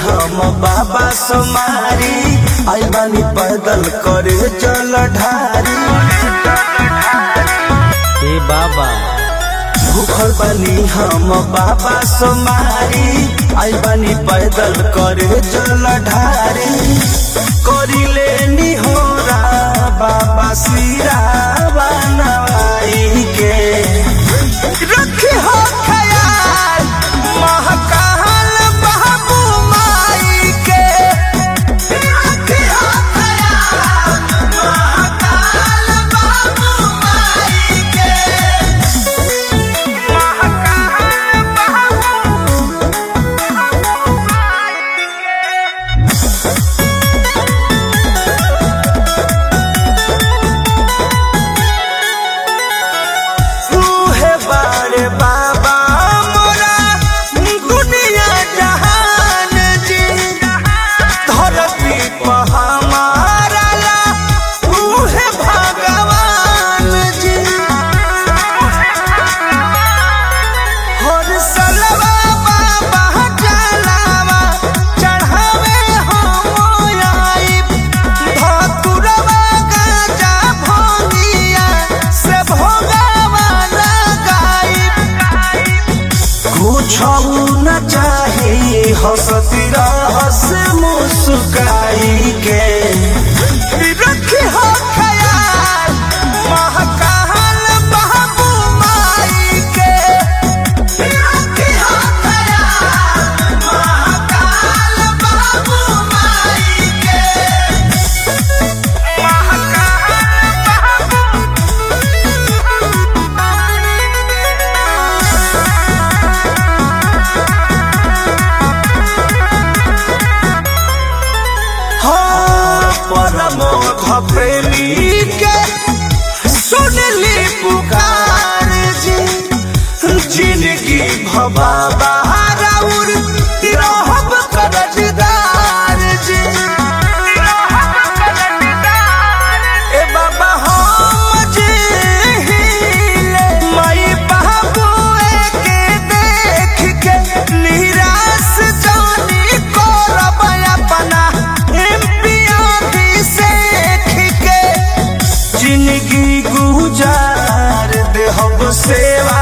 हम बाबा सोमारी आई बानी पैदल करे जल ढारी ए बाबा भूखल बानी हम बाबा सोमारी आई बानी पैदल करे जल ढारी करी लेनी हो बाबा सिरा बनवाई के रखी हो ख्याल महकाल बाबू माई के रखी हो ख्याल महकाल बाबू माई के तूहे बारे बाबा मोरा दुनिया जहान जी धरती पर हमारा ला तूहे भगवान जी हर सलवा बाबा जलावा चढ़ावे हम आई धतुरवा गाजा भोगिया से भोगावा लगाई कुछ न चाही हंसती रहस मुस्काई के रखी हो ख्याल महकाल बाबू माई के रखी हो ख्याल महकाल बाबू माई के परमोध प्रेमी के सुनली पुकार जी जिंदगी भबाबा राउर रहब करजदार जी ए बाबा हम जे हिले माई बाबू के देख के निराश जानी करब अपना एम्पिया सेख के जिंदगी गुजार देहब सेवा